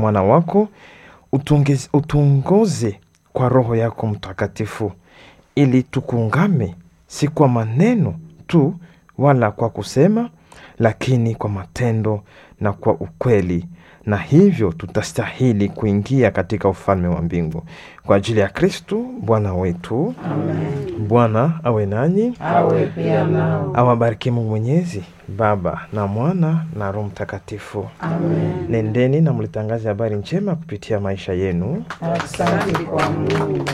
mwana wako utungez- utuongoze kwa Roho yako Mtakatifu ili tukungame, si kwa maneno tu wala kwa kusema, lakini kwa matendo na kwa ukweli, na hivyo tutastahili kuingia katika ufalme wa mbingu. Kwa ajili ya Kristu Bwana wetu. Amen. Bwana awe nanyi, Awe pia nao. awabariki Mungu Mwenyezi, Baba na Mwana na Roho Mtakatifu. Amen. Nendeni na mlitangaze habari njema kupitia maisha yenu. Asante kwa Mungu.